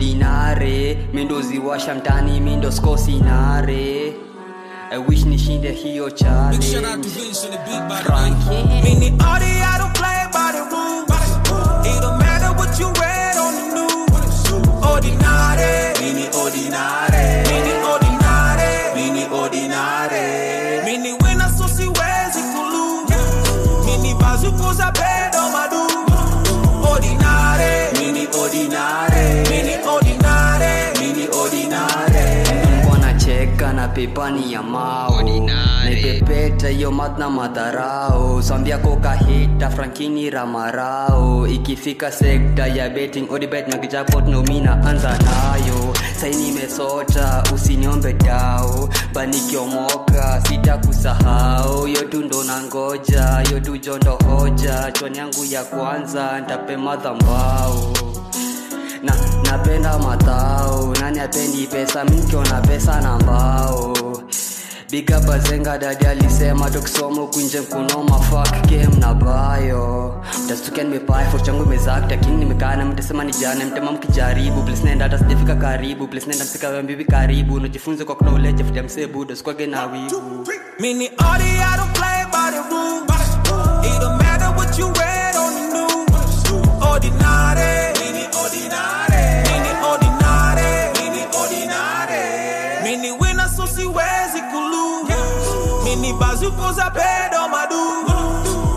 ordinary mindo ziwasha mtani mindo skosinare I wish nishinde hiyo Big shout out to challenge Vince on the beat by the way. Frankie Meaning all the I don't play by the rules. It don't matter what you read on the news. Ordinary, meaning ordinary, meaning ordinary, meaning ordinary. Meaning when I so see where's it kulu. Meaning bazuko za bedo madu. Ordinary, meaning ordinary, meaning ordinary, meaning ordinary. mbona cheka na pepani ya mao naipepeta hiyo mat na madharau swambia kokahita frankini ramarao ikifika sekta ya betting odibet na kijapot nomina anza nayo sai nimesota usiniombe dao banikiomoka sita kusahau yotu ndo na ngoja yotu jondo hoja chwani yangu ya kwanza ntape madhambao na napenda matao nani apendi pesa minkiona pesa na mbao biga bazenga dadi alisema tukisoma kunje mkunoma fuck game na bayo mtastukia nimepai for changu imezakta king nimekana mtasema ni jana mtema mkijaribu please nenda hata sijafika karibu please nenda msika mbibi karibu najifunze kwa knowledge futia msebudo sikwage na wivu Meaning all the I don't play by the rules. It don't matter what you read on the news. Ordinary, meaning ordinary, meaning ordinary, meaning ordinary. Meaning when I so see where's it kulu. Meaning bazuko za bedo madu.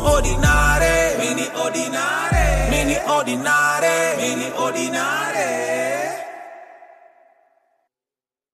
Ordinary, meaning ordinary, meaning ordinary, meaning ordinary.